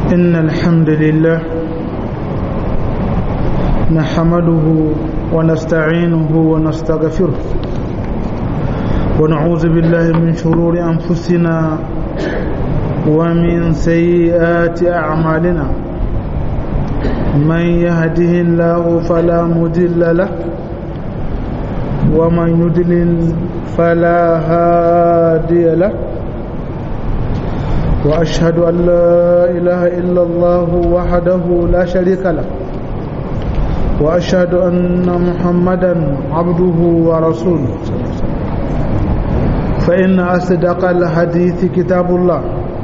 إن الحمد لله نحمده ونستعينه ونستغفره ونعوذ بالله من شرور أنفسنا ومن سيئات أعمالنا من يهده الله فلا مضل له ومن يضلل فلا هادي له وأشهد أن لا إله إلا الله وحده لا شريك له وأشهد أن محمدا عبده ورسوله فإن أصدق الحديث كتاب الله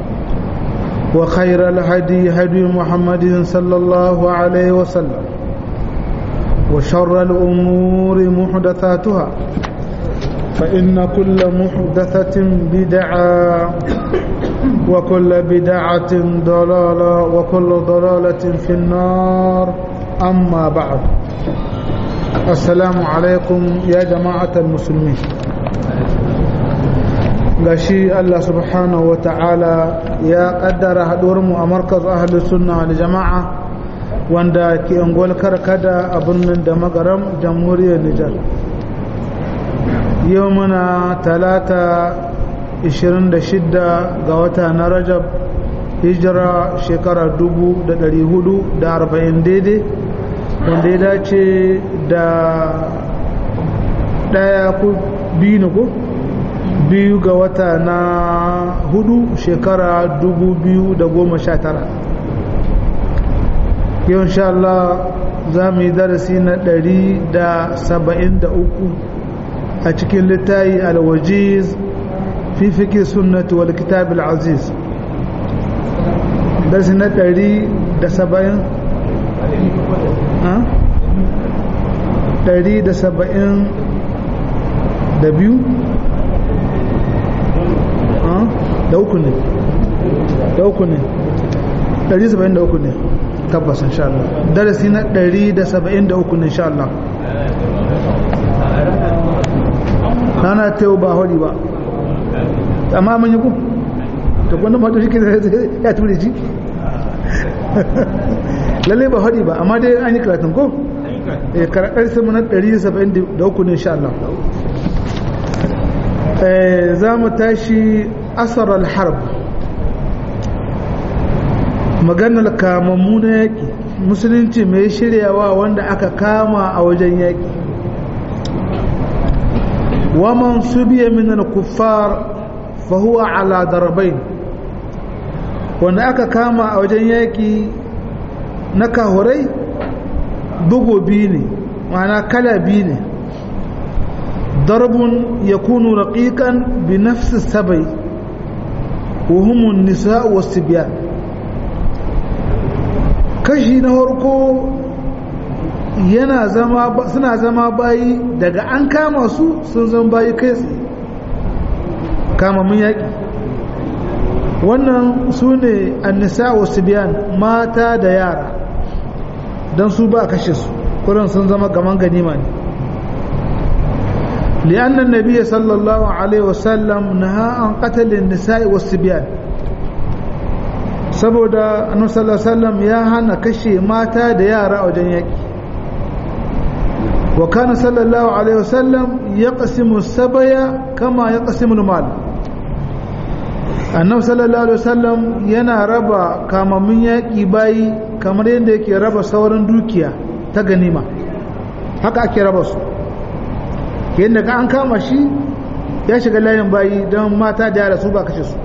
وخير الهدي هدي محمد صلى الله عليه وسلم وشر الأمور محدثاتها فإن كل محدثة بدعة وكل بدعة ضلالة وكل ضلالة في النار أما بعد السلام عليكم يا جماعة المسلمين gashi Allah subhanahu wa ta'ala ya kaddara haɗuwarmu a markaz ahli sunna da jama'a wanda ke angol karkada a birnin da magaram jamhuriyar Nijar yau muna talata 26 ga wata na rajab hijira shekara 440 daidai wanda ya dace da ɗaya ko biyu ne ko biyu ga wata na hudu shekara 2019 yau insha Allah za mu yi darasi na 173 a cikin littayi alwajiz في فقه السنة والكتاب العزيز درس ندري دسبعين ها دري دسبعين دبيو ها دوكني دوكني دري سبعين دوكني tabbas insha Allah darasi na 173 ne insha Allah rana ta yau ba hori ba amma mun yi ku to wannan mato shi ke ya ture shi lalle ba hadi ba amma dai an yi karatun ko eh karatun sai mun 173 ne insha Allah eh za mu tashi asar al-harb maganar kamammu na yaƙi musulunci mai shiryawa wanda aka kama a wajen yaƙi waman subiya min al-kuffar fahuwa ala darabain wanda aka kama a wajen yaƙi na kahurai bugu biyu ne ma'ana kala biyu ne darbun ya kunu raƙiƙan bi nafsi sabai wuhumun nisa wasu biya kashi na harko yana zama suna zama bayi daga an kama su sun zama bayi kai tsaye kama mun yaƙi wannan su ne annisa wasu biyan mata da yara don su ba a kashe su kuran sun zama gaman ganima ne li'annan nabiya sallallahu alaihi wasallam na an katalin nisa'i wasu biyan saboda annabi sallallahu alaihi wasallam ya hana kashe mata da yara a wajen yaƙi wa kana sallallahu alaihi wasallam yaqsimu sabaya kama yaqsimu al-mal annabi sallallahu alaihi wasallam yana raba kamammun yaƙi bayi kamar yadda yake raba sauran dukiya ta ganima haka ake raba su yadda ka an kama shi ya shiga layin bayi don mata da yara su ba kashe su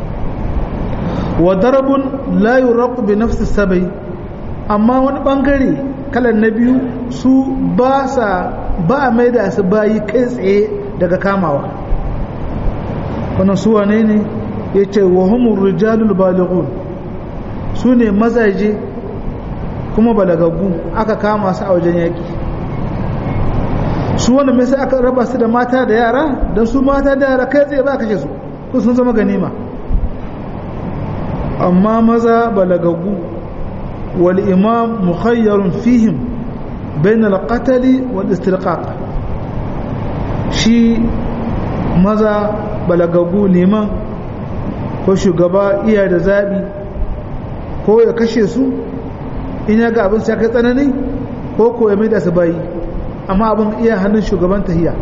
wa darabun la yuraqu bi nafsi sabai amma wani bangare kalan na biyu su ba sa ba a maida su bayi kai tsaye daga kamawa wannan su wane ne ya ce wa humur rijalul balighun su ne mazaje kuma balagaggu aka kama su a wajen yaƙi su wanda mai sai aka raba su da mata da yara don su mata da yara kai tsaye ba kashe su ko sun zama ganima amma maza balagaggu wal imam mukhayyarun fihim bain al-qatl wal istirqaq shi maza balagaggu liman ko shugaba iya da zaɓi ko ya kashe su in ya ga abin sai kai tsanani ko ko ya maida su bayi amma abin iya hannun shugaban tahiya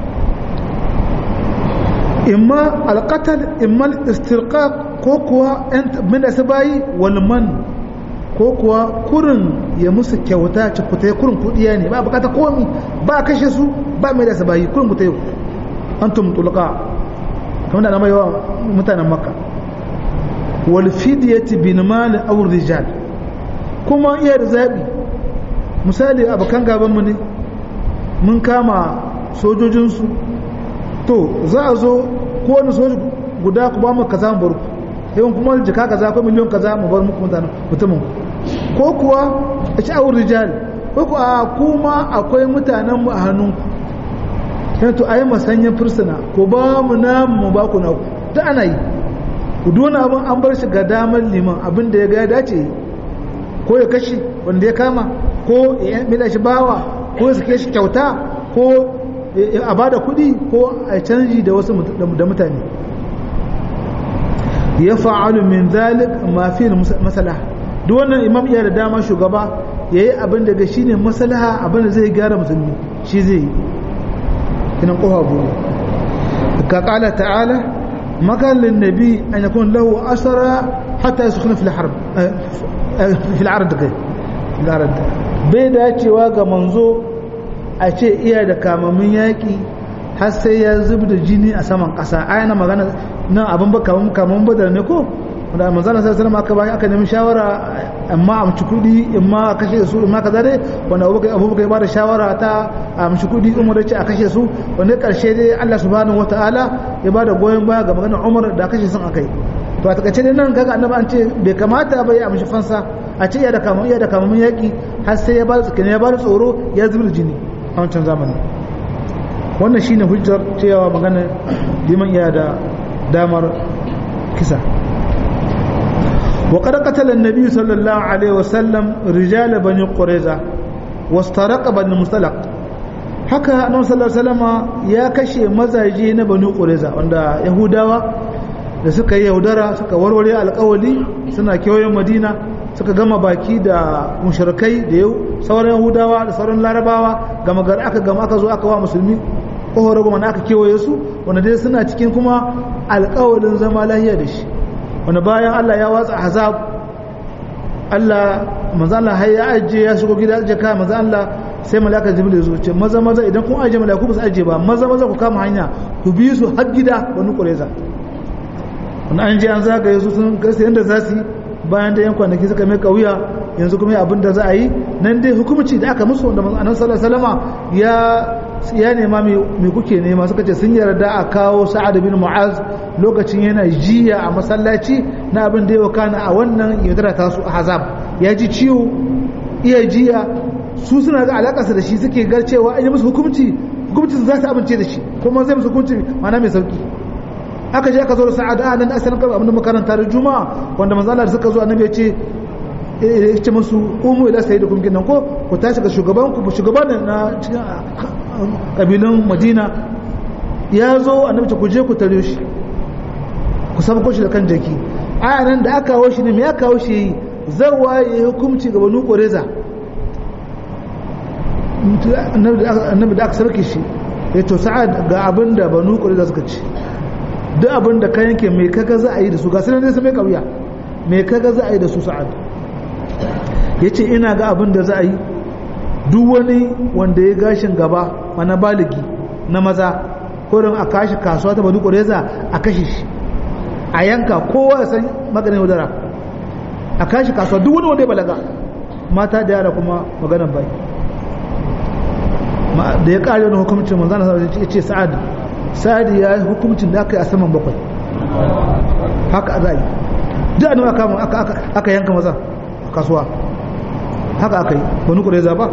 imma alqatal imma istirqaq ko kuwa maida su bayi wal man ko kuwa kurin ya musu kyauta ci kutai kurin kudiya ne ba bukata komi ba kashe su ba maida su bayi kurin kutai antum tulqa kamar da na mai yawa mutanen makka wal fidyati bin mal aw rijal kuma iya da zabi misali abokan gaban mu ne mun kama sojojinsu to za a zo ko wani soji guda ku ba mu kaza mu bar ku yawan kuma jika kaza ko miliyon kaza mu bar muku mutanen mutumin ko kuwa a ci awur rijal ko kuwa kuma akwai mutanen mu a hannunku yana to ayi masanyan fursuna ko ba mu na mu ba ku na ku ta ana yi ku dona abin an bar shi ga damar liman abin da ya ga ya dace ko ya kashe wanda ya kama ko ya mida shi bawa ko ya sake shi kyauta ko a ba da kuɗi ko a canji da wasu da mutane ya fa'alu min zalik ma fi masalaha duk wannan imam iya da dama shugaba ya yi abin da ga shi ne masalaha abin da zai gyara musulmi shi zai yi kinan kofa buɗe ka ƙala ta'ala makalin nabi an yakun lahu asara hatta ya sukuna fil harb fil ard kai fil ard bai dacewa ga manzo a ce iya da kamamin yaƙi har sai ya zub da jini a saman ƙasa ayana magana nan abin ba kamun kamun badar ne ko da manzana sai sallama aka bayan aka nemi shawara amma a amci kuɗi in ma a kashe su in ma kaza dai wanda abubakar ya bada shawara ta a amci kuɗi umar ce a kashe su wanda ƙarshe dai Allah subhanahu wataala ya bada goyon baya ga maganar umar da kashe sun akai to a takaice dai nan kaga annabi an ce bai kamata ba ya amshi fansa a ce iya da kamun iya da kamun yaƙi har sai ya bada tsakani ya bada tsoro ya zubar jini a wancan zamani wannan shine hujjar cewa magana liman iya da damar kisa وقد قتل النبي صلى الله عليه وسلم رجال بني قريظة واسترق بني مستلق haka annabi sallallahu alaihi wasallam ya kashe mazaje na bani qurayza wanda yahudawa da suka yi yaudara suka warware alƙawali suna kewayen madina suka gama baki da mushrikai da yau sauran yahudawa da sauran larabawa gama gar aka gama aka zo aka wa musulmi kohoro goma aka kewaye su wanda dai suna cikin kuma alƙawalin zama lahiya da shi wanda bayan Allah ya watsa azab Allah manzo Allah har ya ajiye ya shigo gida ajiye ka manzo Allah sai malaka jibril ya zo ce maza maza idan kun ajiye malaiku ba su ajiye ba maza maza ku kama hanya ku bi su har gida wani kureza wanda an je an zagaye su sun kai yanda za su yi bayan da yan kwanaki suka mai kauya yanzu kuma abin da za a yi nan dai hukumci da aka musu wanda annabi sallallahu alaihi wasallama ya ya nema mai kuke nema suka ce sun yarda a kawo sa'ad bin mu'az lokacin yana jiya a masallaci na abin da ya wakana a wannan yaudara ta su a hazab ya ji ciwo iya jiya su suna ga alakarsa da shi suke gar cewa an yi musu hukumci hukumcin za su amince da shi kuma zai musu hukumci mana mai sauki aka je aka zo da sa'ad a nan asalin kan abin da makaranta da juma'a wanda manzala da suka zo annabi ya ce ya ce musu umu ila sai da kumkin nan ko ku tashi ga shugaban ku shugaban na cikin kabilan madina ya zo annabi ku je ku tare shi ku sabko shi da kan jaki aya nan da aka kawo shi ne me ya kawo shi zawa ya yi hukunci ga banu ƙoreza annabi da aka sarki shi ya to sa'ad ga abin da banu ƙoreza suka ci duk abin da ka yanke mai kaga za a yi da su ga sanar nesa mai ƙauya mai kaga za a yi da su sa'ad ya ce ina ga abin da za a yi duk wani wanda ya gashin gaba mana baligi na maza kurin a kashi kasuwa ta badu ƙureza a kashe shi a yanka kowa ya san maganin yaudara a kashi kasuwa duk wani wanda ya balaga mata da yara kuma maganan bai da ya ƙari wani hukumcin manzana sa ya ce sa'ad sa'ad ya yi hukumcin da aka yi a saman bakwai haka za a yi duk annabi aka aka yanka maza a kasuwa haka aka yi wani ƙureza ba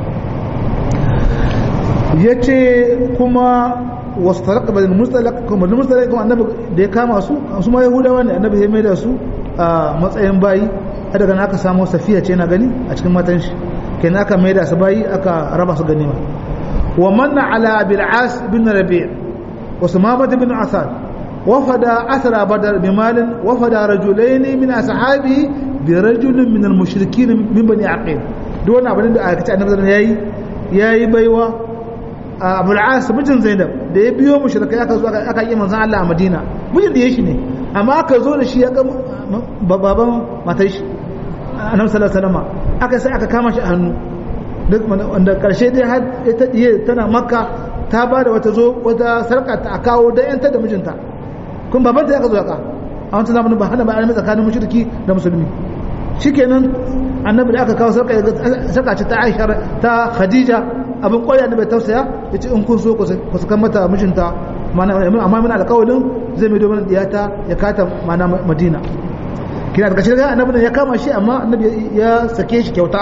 ya ce kuma wasu taraka bada mustalak kuma da mustalak kuma annabi da ya kama su su ma yahudawa ne annabi ya maida su a matsayin bayi a daga aka samu safiya ce na gani a cikin matan shi kenan aka maida su bayi aka raba su ganima wa manna ala bil as bin rabi' wa sumamat bin asad وفد أثر بدر بمال وفد رجلين من أصحابه bi rajulin min al-mushrikin min bani aqil duk wani abin da aka ce annabi sallallahu alaihi wasallam yayi yayi baiwa Abu al-As mijin Zainab da ya biyo mushrikai aka zo aka yi manzon Allah a Madina mijin da yake ne amma aka zo da shi ya ga baban matar shi annabi sallallahu alaihi wasallam aka sai aka kama shi a hannu duk wanda karshe dai har ita diye tana makka ta ba da wata zo wata sarka ta a kawo da yanta da mijinta kun baban ta aka zo aka a wancan zamanin ba hana ba alimi tsakanin mushriki da musulmi shikenan annabi da aka kawo sarka sarka ce ta Aisha ta Khadija abin koya da bai tausaya yace in kun so ku sakan mata mijinta amma muna alƙawarin zai mai domin diyata ya kata mana Madina kina daga shirga annabi ya kama shi amma annabi ya sake shi kyauta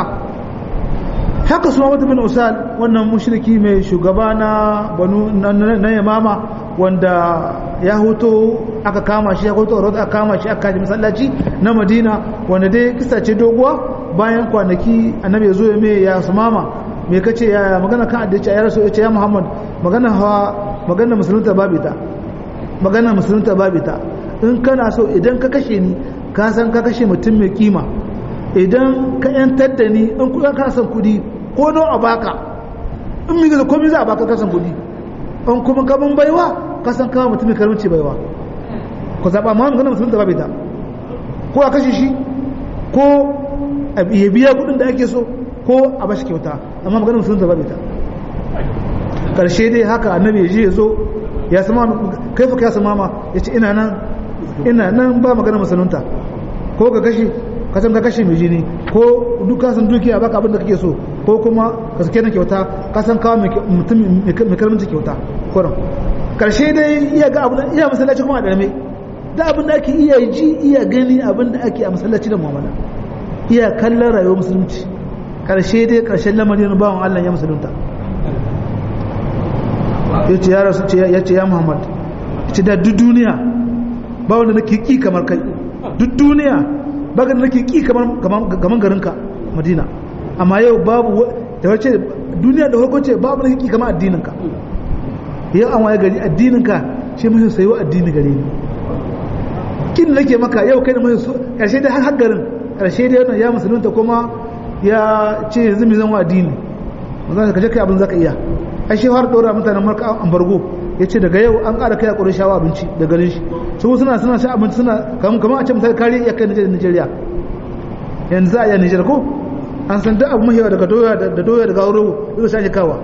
haka su Muhammad bin Usal wannan mushriki mai shugaba na banu na Yamama wanda ya hoto aka kama shi ya hoto aka kama shi aka kaji masallaci na Madina wanda dai kisa ce doguwa bayan kwanaki annabi ya zo ya mai ya sumama me kace ya magana kan addace ya rasu ya ce ya Muhammad magana hawa magana musulunta babita magana musulunta babita in kana so idan ka kashe ni ka san ka kashe mutum mai kima idan ka yantar da ni in kuɗa ka san kuɗi ko don a baka in mi gaza komai za a baka ka san kuɗi in kuma ka bin baiwa ka san kawo mutum mai karamci baiwa ku zaɓa ma magana musulun da babita ko a kashe shi ko ya biya kuɗin da ake so ko a bashi kyauta amma magana musulun da babita ƙarshe dai haka annabi ya je ya zo ya sama kai fa ka sama ma ya ce ina nan ina nan ba magana musulunta ko ka kashe ka san ka kashe mai jini ko duk ka san dukiya baka abin da kake so ko kuma ka sake na kyauta ka san kawo mutum mai karamci kyauta kuran karshe dai iya ga abin iya masallaci kuma a darme da abin da ake iya ji iya gani abin da ake a masallaci da mu'amala iya kallon rayuwar musulunci karshe dai karshen lamarin bawan Allah ya musulunta ya ce ya rasu ya ce ya Muhammad ya ce da duk duniya ba wanda nake ki kamar kai duk duniya ba ga nake ki kamar kamar garinka Madina amma yau babu da wace duniya da farko ce babu nake ki kamar addininka yau an waye gari addininka shi mai sayo addini gare ni kin nake maka yau kai da mai so karshe dai har har garin karshe dai wannan ya musulunta kuma ya ce yanzu mai zan wa addini zan ka je kai abin zaka iya ai shi har dora mutanen marka ambargo ya ce daga yau an ƙara kai a ƙurin shawa abinci da garin shi su suna suna sha abinci suna kamar a ce misali kariya iya kai Nigeria yanzu za a iya Nijar ko an san duk abu mahiyawa daga doya da doya daga wuro zai sha kawa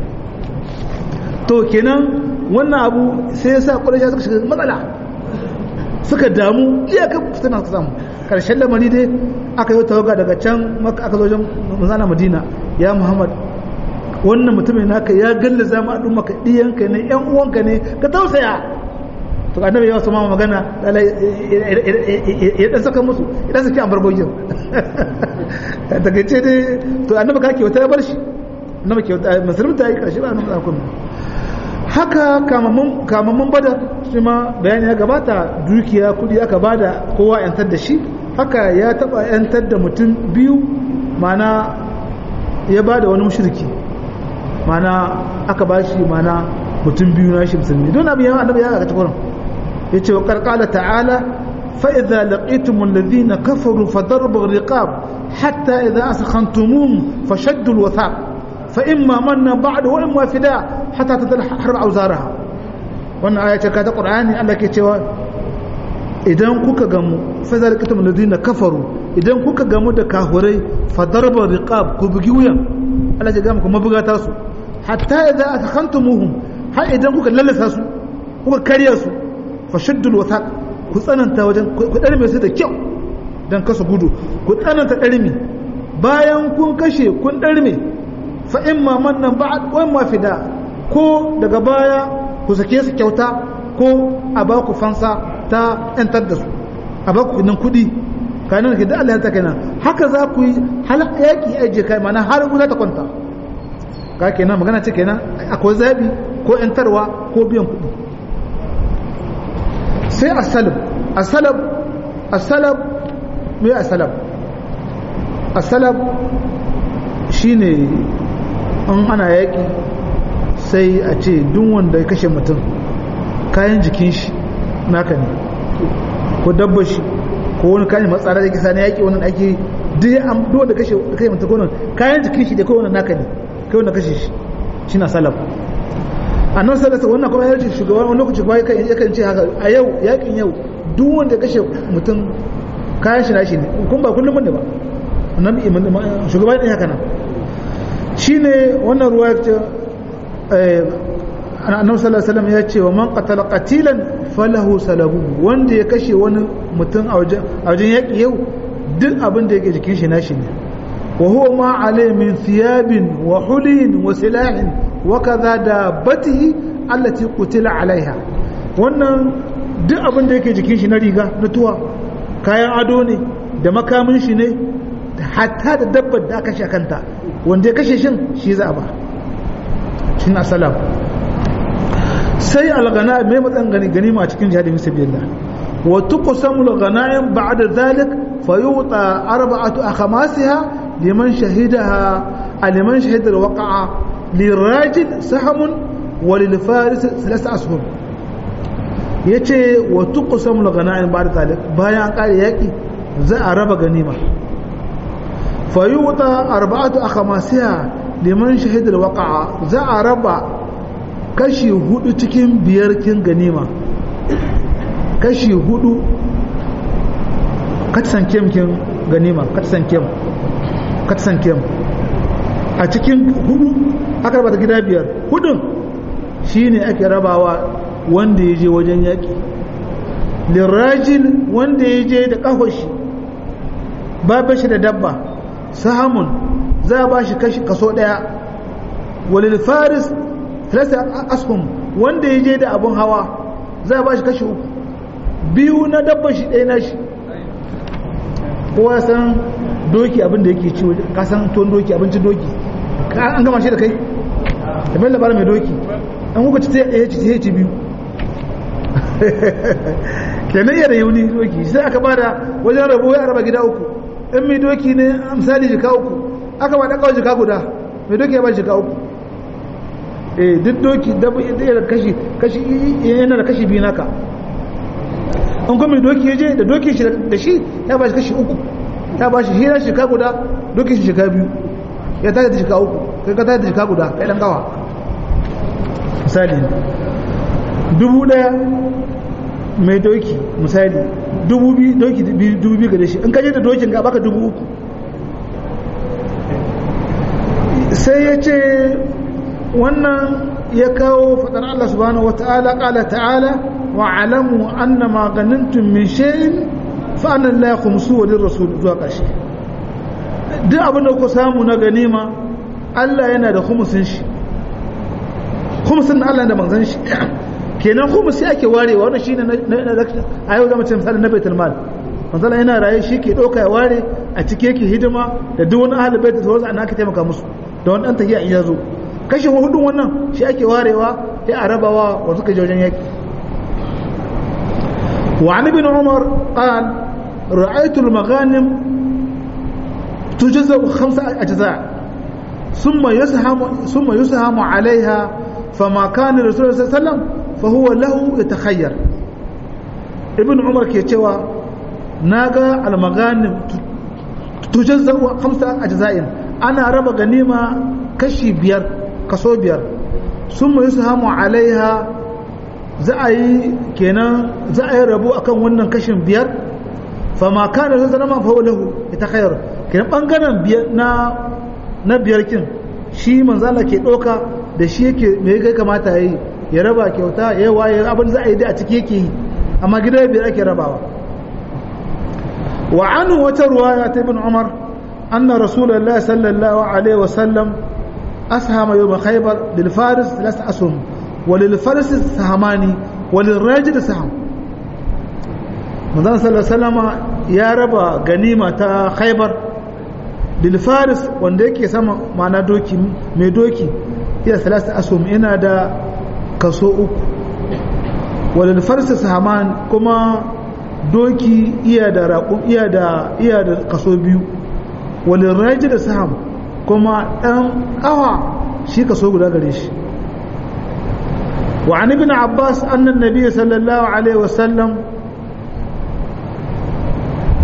to kenan wannan abu sai ya sa ƙurin shawa suka shiga matsala suka damu iyakar suna samu karshen lamari dai aka yi tawaga daga can maka aka zo wajen manzana madina ya muhammad wannan mutumin naka ya galla zama a ɗumaka ɗiyanka ne ‘yan uwanka ne ka tausaya to annabi ya wasu ma magana ya ɗan saka musu ya ɗan saki an bargogin daga ce dai to annabi ka kyauta ya bar shi annabi kyauta musulmi ta yi ƙarshe ba annabi zakon haka kamammun bada shi ma bayani ya gabata dukiya kudi aka bada kowa yantar da shi haka ya taɓa yantar da mutum biyu mana ya bada wani mushriki mana aka ba shi mana mutum biyu na shi musulmi don abin yawan annabi ya ga ta kurin ya ce wa karkala ta'ala fa'iza laƙitumun lalzina kafaru fa darbar riqab hatta idza askhantumuhum fa shaddul wathaq fa imma manna ba'da wa imma fida hatta tadal harb auzaraha wannan aya ce ka ta qur'ani Allah ke cewa idan kuka gamu fa idza laqitumul ladina kafaru idan kuka gamu da kahurai fa darbar riqab ku bugi wuyan Allah ya ga muku mabugata su hatta idza akhantumuhum har idan kuka lallasa su kuka karya su fa shaddul wathaq ku tsananta wajen ku darme su da kyau dan kasa gudu ku tsananta darme bayan kun kashe kun darme fa imma mannan ba'd wa imma fida ko daga baya ku sake su kyauta ko a ba ku fansa ta yantar da su a ba ku nan kuɗi kanin da Allah ya ta kenan haka za ku yi halaka yaki aje kai mana har guda ta kwanta ka kenan magana ce kenan akwai zabi ko yantarwa ko biyan kuɗi sai asalab asalab asalab me asalab asalab shine an ana yaki sai a ce duk wanda ya kashe mutum kayan jikin shi naka ne ko dabba shi ko ko wani kayan matsara da kisa na yaƙi wannan ake duk an duk da kashe kai mutum ko kayan jikin shi da kai wannan naka ne kai wannan kashe shi shi na salaf annan salasa wannan kuma yarji shugaban wani lokaci kuma yakan ce haka a yau yaƙin yau duk wanda kashe mutum kayan shi na shi ne kun ba kullum ne ba annabi shugaban ɗin haka nan shine wannan ruwa ya ce annabi sallallahu alaihi wasallam ya ce wa man qatala qatilan falahu salabu wanda ya kashe wani mutum a wajen yaƙi yau duk abin da yake jikin shi nashi ne wa huwa ma alai min thiyabin wa hulin wa silahin wa kaza dabbatihi allati qutila alaiha wannan duk abin da yake jikin shi na riga na tuwa kayan ado ne da makamin shi ne hatta da dabbar da aka kashe kanta wanda ya kashe shin shi za a ba shi na salam sai algana mai matsan gani ganima a cikin jihadin sabilillah wa tuqsamu alghanaim ba'da dhalik fayuta arba'atu akhamasiha liman shahidaha liman shahida alwaqa'a lirajid sahamun wa lilfaris thalath ashum yace wa tuqsamu alghanaim ba'da dhalik bayan kare yaki za a raba ganima fayuta arba'atu akhamasiha liman shahida alwaqa'a za a raba kashi hudu cikin biyar kin ganima kashi hudu katsan kem kin ganima katsan kem katsan kem a cikin hudu aka raba ta gida biyar hudun shine ake rabawa wanda ya je wajen yaƙi lirajil wanda ya je da ƙahoshi ba shi da dabba sahamun za a ba shi kaso ɗaya walil faris talata askum wanda ya je da abun hawa za a ba shi kashi uku biyu na dabba shi ɗaya na shi kowa san doki abin da yake ciwo ka san tuwon doki abincin doki an gama shi da kai da mai labarin mai doki an kuka ci ya ci ya ci biyu kenan iya da yauni doki sai aka bada wajen rabo ya raba gida uku in mai doki ne misali jika uku aka ba ɗaka jika guda mai doki ya ba jika uku eh duk doki da kashi kashi yana da kashi biyu naka an kuma doki ya je da doki shi da shi ya ba shi kashi uku ya ba shi hira shika guda doki shi shika biyu ya tashi da shika uku kai ka tashi da shika guda kai dan kawa misali dubu daya mai doki misali dubu biyu doki dubu biyu gare shi in ka je da dokin ga baka dubu uku sai ya ce wannan ya kawo fadar Allah subhanahu wata'ala qala ta'ala wa alamu anna ma ganantum min shay'in fa anna la yakhumsu wa lirrasul zuwa kashi duk abin da ku samu na ganima Allah yana da khumsin shi khumsin Allah da manzon shi kenan khumsi ake warewa wannan shine a yau zama ce misali na baitul mal manzon yana raye shi ke dauka ya ware a cike yake hidima da duk wani ahlul bait da sauransu an aka taimaka musu da wani dan tafiya in ya zo kashe hudun wannan shi ake warewa sai a rabawa wa suka je wajen yaki wa an ibn umar qal ra'aytu al-maghanim tujza khamsa ajza thumma yushamu thumma yushamu 'alayha fama kana rasul sallallahu alaihi wasallam fa huwa lahu yatakhayyar ibn umar ke cewa naga al-maghanim tujza khamsa ajza'in ana raba ganima kashi biyar kaso biyar sun mai su hamu alaiha za a yi kenan za a yi rabu akan wannan kashin biyar fama kana zai zama fa lahu ita khayar kenan bangaren biyar na na biyar kin shi manzala ke doka da shi yake me ya kamata yayi ya raba kyauta ya waye abin za a yi da a ciki yake yi amma gida biyar ake rabawa wa anu wata ruwaya ta ibn umar anna rasulullahi sallallahu alaihi wasallam أسهم يوم خيبر للفارس ثلاث أسهم وللفرس سهمان وللراجل سهم manzon sallallahu alaihi wasallam ya raba ganima ta Khaibar lil Faris wanda yake sama mana doki mai doki ya salasa asum ina da kaso uku walil Faris sahaman kuma doki iya da raƙum iya da iya da kaso biyu walil Rajil saham kuma ɗan ƙawa shi kaso guda gare shi wa an ibn abbas annan nabi sallallahu alaihi wasallam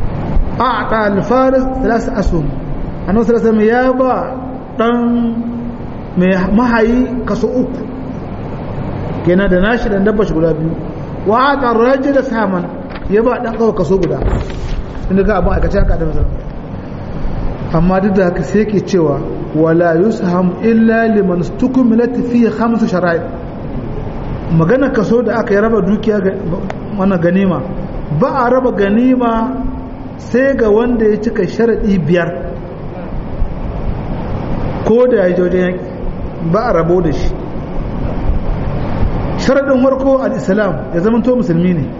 a'ta al-faris thalath asum annabi sallallahu alaihi ya ba dan mai mahayi kaso uku kenan da nashi dan dabba shi guda biyu wa a'ta ar-rajul saman ya ba dan kawo kaso guda inda ga abin aikace haka da mazan amma duk da haka sai ke cewa wala yusham illa liman stukumilat fi khamsu shara'i magana kaso da aka yi raba dukiya ga wannan ganima ba a raba ganima sai ga wanda ya cika sharadi biyar ko da ya je wajen yaki ba a rabo da shi sharadin farko al-islam ya zama to musulmi ne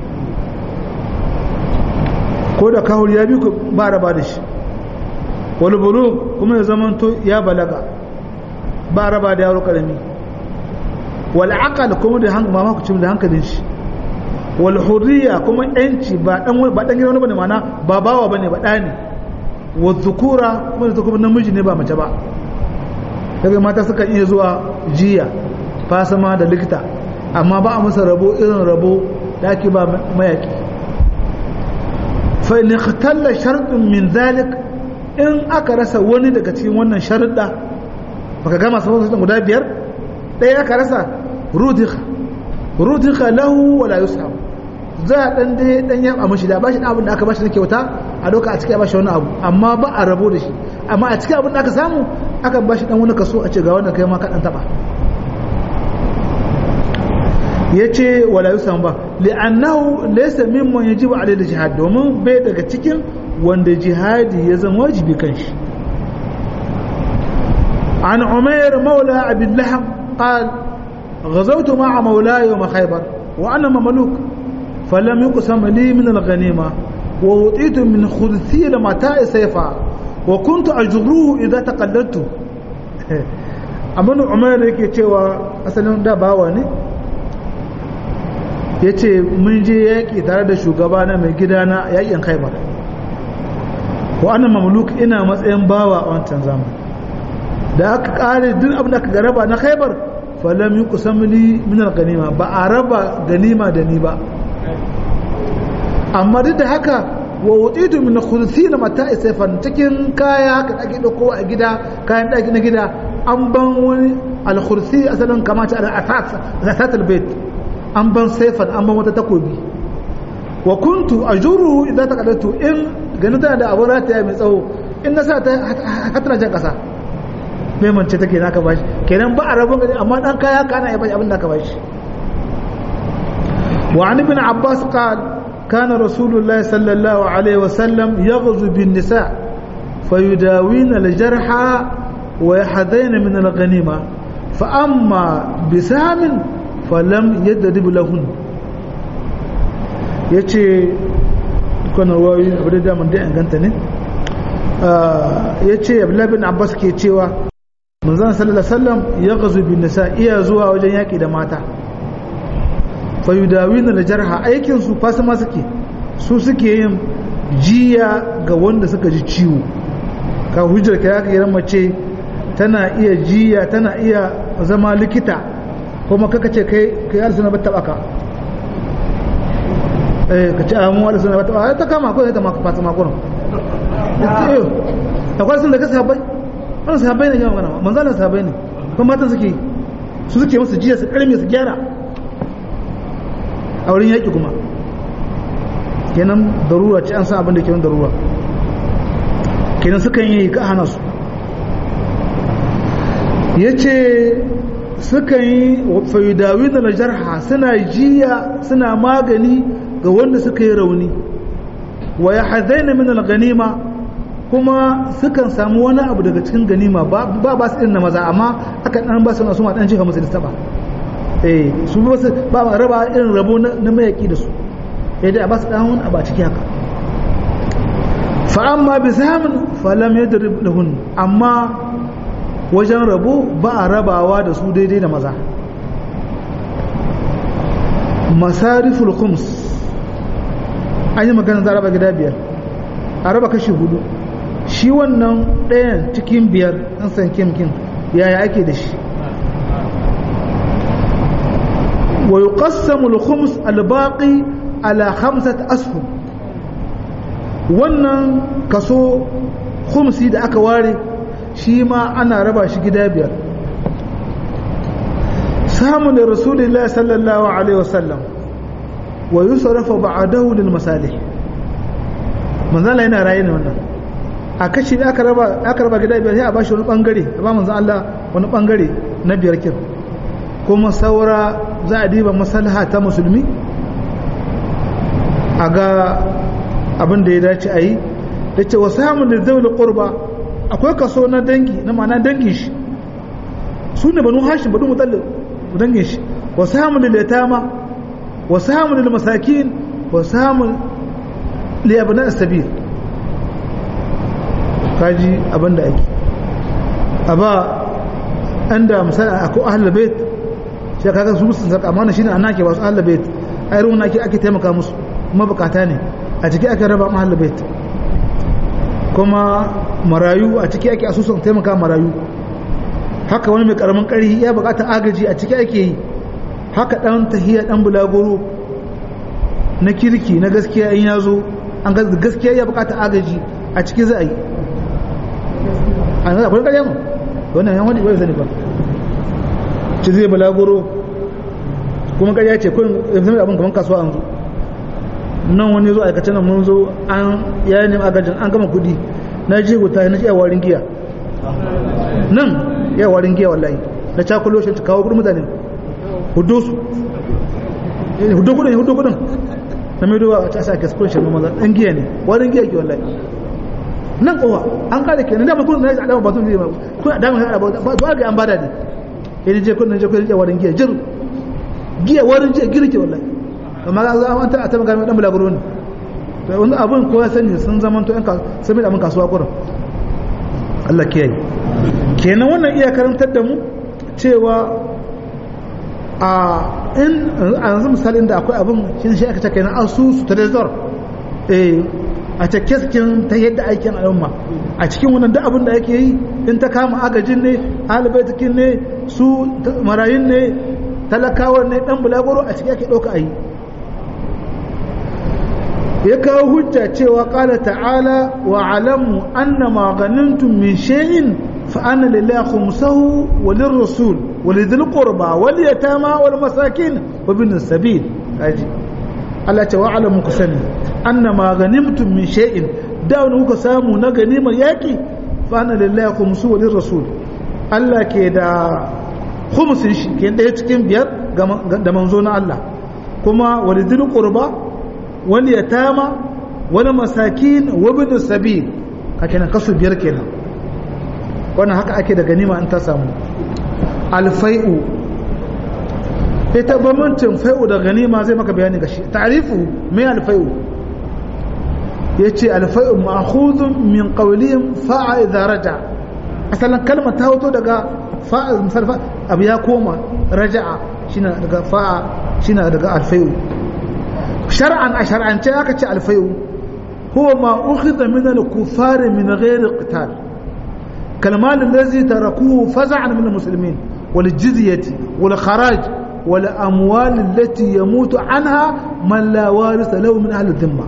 ko da kahul ya bi ku ba raba da shi wal bulu kuma ya zama to ya balaga ba raba da yaro karami wal aqal kuma da hankali ma ku da hankalin shi wal hurriya kuma yanci ba dan ba dan gidan bane mana ba bawa bane ba da ne wa dhukura kuma da kuma namiji ne ba mace ba daga mata suka iya zuwa jiya fasama da likita amma ba a masa rabo irin rabo da ake ba mayaki fa in ikhtalla shartun min zalik in aka rasa wani daga cikin wannan sharuɗa baka gama sabon sun guda biyar ɗaya aka rasa rudika rudika lahu wala yusam za a ɗan dai ɗan yaba mashi da bashi abin da aka bashi na kyauta a doka a cikin bashi wani abu amma ba a rabo da shi amma a cikin abin da aka samu aka bashi ɗan wani kaso a ce ga wannan kai ma ka ɗan taɓa ya ce wala yusam ba li'annahu laysa mimman yajibu alayhi jihad domin bai daga cikin wanda jihadi ya zama wajibi kan shi an umair maula abin laham qal غزوت مع مولاي يوم خيبر وأنا مملوك فلم يقسم لي من الغنيمة ووطيت من خذثي لمتاع سيفا وكنت أجروه إذا تقلدت أمن عمر yake cewa asalin da bawa ne ya ce mun je yaƙi tare da shugabana mai gidana yaƙin khaibar wa ana mamluk ina matsayin bawa a wancan zamani da aka kare duk abin da aka garaba na khaibar falam yi kusan li min ganima ba a raba ganima da ni ba amma duk da haka wa wutsitu min khulsi na mata isafan cikin kaya haka ake dauko a gida kayan daki na gida an ban wani al-khulsi asalin kamata al-asas asas al-bait an ban saifan an ban wata takobi wa kuntu ajuru idan ta kadatu in ganin tana da abin rataya mai tsawo in na sa ta hatana jan kasa mai mance take na ka bashi kenan ba a rabon gani amma dan kaya kana ya bashi abin da ka bashi wa an ibn abbas qal kana rasulullahi sallallahu alaihi wa sallam yaghzu bin nisa fayudawina al jarha wa yahdayna min al ghanima fa amma bisamin falam yadrib lahun yace kana wayi abu da daman da inganta ne yace abdullahi bin abbas ke cewa manzon sallallahu alaihi wasallam ya gazu bin nisa iya zuwa wajen yaki da mata fa yudawina da jarha aikin su fasima suke su suke yin jiya ga wanda suka ji ciwo ka hujjar ka yaka yaran mace tana iya jiya tana iya zama likita kuma kaka ce kai kai arsuna bata baka eh ka ce amu arsuna bata baka ta kama ko ta maka fatima ko akwai sun da ka sabai wani sahabai ne yawan gana manzanin sahabai ne kuma matan suke su suke musu jiya su karme su gyara a wurin yaƙi kuma kenan darura ce an san abin da ke darura kenan sukan yi ka hana su ya ce sukan yi fayudawi da na jarha suna jiya suna magani ga wanda suka yi rauni wa ya hazaina min al-ganima kuma sukan samu wani abu daga cikin ganima ba ba su irin na maza amma aka dan ba su na su ma dan jiha musu da ba eh su ba su ba ma raba irin rabo na mayaki da su eh dai a ba su dan wani abu a ciki haka fa amma bi samun fa lam yadrib lahun amma wajen rabo ba a rabawa da su daidai da maza masariful khums an yi magana za a raba gida biyar a raba kashi hudu shi wannan ɗayan cikin biyar an san kimkin yaya ake da shi wa yuqassamu al-khums al-baqi ala khamsat ashum wannan kaso khumsi da aka ware shi ma ana raba shi gida biyar samun da rasulullah sallallahu alaihi wasallam wa yusrafa ba'dahu lil masalih manzala yana raye ne wannan a kashi da aka raba aka raba gida biyar sai a bashi wani bangare a ba manzon Allah wani bangare na biyar kin kuma saura za a diba maslaha ta musulmi a ga abin da ya dace a yi da ce wasu hamun da zai qurba akwai kaso na dangi na ma'ana dangin shi su ne banu hashin banu mutallin dangin shi wasu hamun da letama wasu hamun da masakin wasu hamun liyabanan sabir kaji abin da ake a ba an da misali akwai ahalar bait shi kaga su musu zaka amma shine annan ke ba su ahalar bait ai ruwan ake ake taimaka musu mabukata ne a ciki ake raba ahalar bait kuma marayu a ciki ake asusun taimaka marayu haka wani mai karamin ƙarfi ya bukata agaji a ciki ake yi haka dan tahiyya dan bulagoro na kirki na gaskiya in ya zo an gaskiya ya bukata agaji a ciki za a yi a nan akwai ƙarya mu wannan yan wani bai zane ba ci zai bulagoro kuma ƙarya ce kun zama abin kamar kasuwa an zo nan wani zo aikace nan mun zo an ya nemi agajin an gama kudi na je guta na iya warin giya nan ya warin giya wallahi na cakulo shi ta kawo kudin mutane hudu su hudu kudin hudu kudin na mai duba a ta sa gaskon shi maza dan giya ne warin giya ke wallahi nan kowa an kare kenan da kudin na adama ba sun zai ba kun adama na ba ba ga an bada ne idan je kudin je kudin warin giya jir giya warin giya girke wallahi amma ga an ta ta magana dan bulaguro ne to wani abun ko ya sani sun zaman to yan sun mai da mun kasuwa kurin Allah kiyaye kenan wannan iya karantar da mu cewa a in a yanzu misalin da akwai abin shi shi aka take na asusu ta dazor eh a take cikin ta yadda aikin al'umma a cikin wannan duk abin da ake yi in ta kama agajin ne alibaitikin ne su marayun ne talakawar ne dan bulagoro a cikin ake ɗauka a yi ya kawo hujja cewa ƙala ta'ala wa alamu anna ma ganimtum min shay'in fa anna lillahi khumsahu wa lirrasul wa lidhil qurba wal yatama wal masakin wa bin sabil kaji Allah ce wa alamu ku sani anna ma ganimtum min shay'in da wani kuka samu na ganimar yaki fa anna lillahi khumsuhu wa lirrasul Allah ke da khumsin shi ke ɗaya cikin biyar da manzo na Allah kuma wa lidhil qurba wani yatama wani masakin wabin sabi a kenan kasu biyar kenan wannan haka ake da ganima in ta samu alfai'u ita bambancin fai'u da ganima zai maka bayani ga shi ta'rifu mai alfai'u yace alfai'u ma'khudun min qawlihim fa'a idza raja asalan kalmar ta hoto daga fa'a misal abu ya koma raja'a shine daga fa'a shine daga alfai'u shar'an a shar'ance aka ce alfayu huwa ma ukhidha min al-kuffar min ghairi qital kalmal allazi tarakuhu faz'an min al-muslimin wal jizyati wal kharaj wal amwal allati yamutu anha man la warisa lahu min ahli dhimma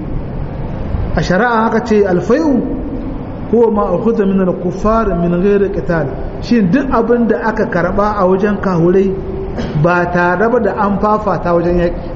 a shari'a aka ce alfayu huwa ma ukhidha min al-kuffar min ghairi qital shin duk abin da aka karba a wajen kahurai ba tare da an fafata wajen yaki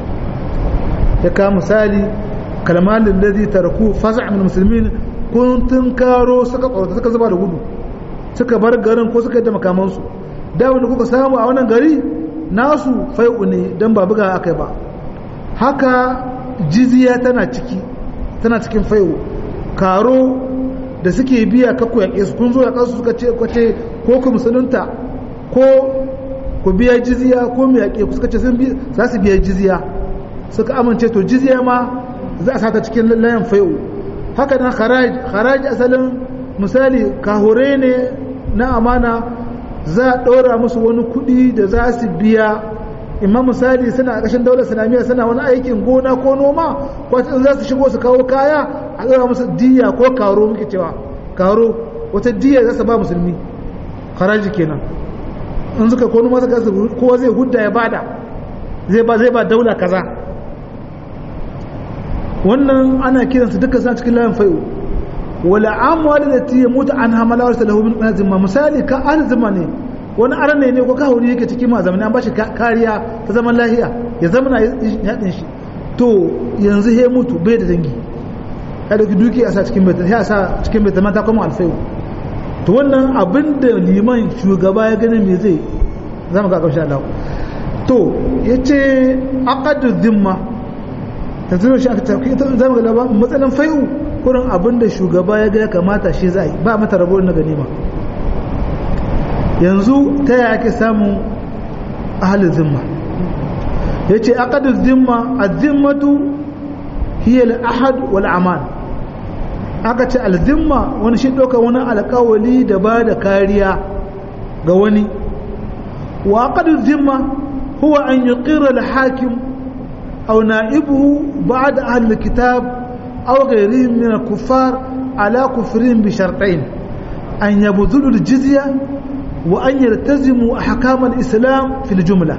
ya ka misali kalmalin da zai tarku fasa min musulmin kun tun karo suka tsorata suka zuba da gudu suka bar garin ko suka yi da makamansu da wanda kuka samu a wannan gari nasu fai'u ne don ba buga aka ba haka jiziya tana ciki tana cikin fai'u karo da suke biya kakku yaƙe su kun zo yaƙa su suka ce kwace ko ku musulunta ko ku biya jiziya ko mu yaƙe ku suka ce za su biya jiziya suka amince to jizya ma za a sata cikin layan fai'u haka nan haraji asalin misali kahure ne na amana za a ɗora musu wani kuɗi da za su biya imma misali suna a ƙashin daular islamiyya suna wani aikin gona ko noma ko in za su shigo su kawo kaya a ɗora musu diya ko karo muke cewa karo wata diya za su ba musulmi haraji kenan in suka ko noma suka kowa zai hudda ya bada zai ba zai ba daula kaza wannan ana kiransu duka suna cikin layin fai'u wala amwal lati yamutu an hamala wa lahu min azima misali ka arzima ne wani arne ne ko kahuri yake cikin ma zamani an bashi kariya ta zaman lahiya ya zama na yadin shi to yanzu he mutu bai da dangi ya dauki duki a sa cikin bai ya sa cikin bai ta kuma alfai'u to wannan abin da liman shugaba ya gani me zai zama ga ƙarshen Allah to yace aqadu dhimma tanzilo shi aka tafi ita zama ga ba matsalan fai'u kurin abin da shugaba ya ga ya kamata shi zai ba mata rabo na ganima yanzu ta yaya ake samun ahalin zimma yace aqadu dhimma az-zimmatu hiya al-ahad wal aman aka ce al-zimma wani shi doka wani alƙawali da ba da kariya ga wani wa aqadu dhimma huwa an yuqirra al-hakim أو نائبه بعد أهل الكتاب أو غيرهم من الكفار على كفرهم بشرطين أن يبذلوا الجزية وأن يلتزموا أحكام الإسلام في الجملة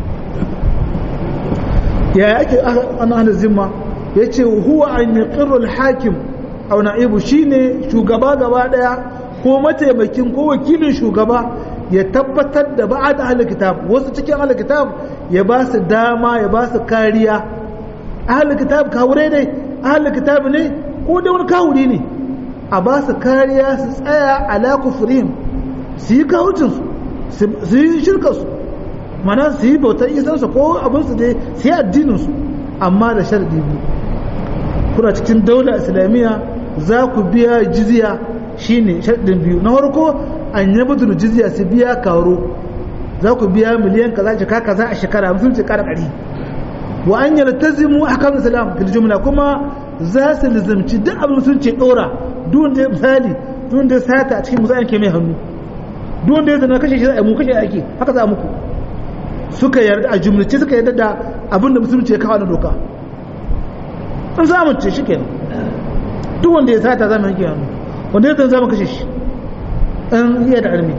يا أكي أنا أهل الزمة يتي هو أن يقر الحاكم أو نائبه شيني شو قبا قبا ديا ko mataimakin ko wakilin shugaba ya tabbatar da ba'ad ahlul kitab wasu cikin ahlul kitab ya ba su dama ya ba su kariya ahlul kitab kawure ne ahlul kitab ne ko da wani kawuri ne a ba su kariya su tsaya ala kufrihim su yi kawucin su su yi shirka su mana su yi bautar isansu ko abin su dai su yi addinin su amma da sharadi biyu kuna cikin daular islamiyya za ku biya jizya shine sharadin biyu na farko an yi mutu jizya su biya karo za ku biya miliyan kaza jika kaza a shekara mutum ce kara ɗari wa an yi tazimu a kan islam fil jumla kuma za su lizamci duk abin sun ce ɗora duk da misali duk da sata a cikin musayan ke mai hannu duk da ya zana kashe shi za a mu kashe ake haka za muku suka yarda a jumlace suka yarda da abin da musulunci ya kawo na doka an za ce shi kenan duk wanda ya sata za mu yanke hannu wanda ya zana za mu kashe shi an iya da armi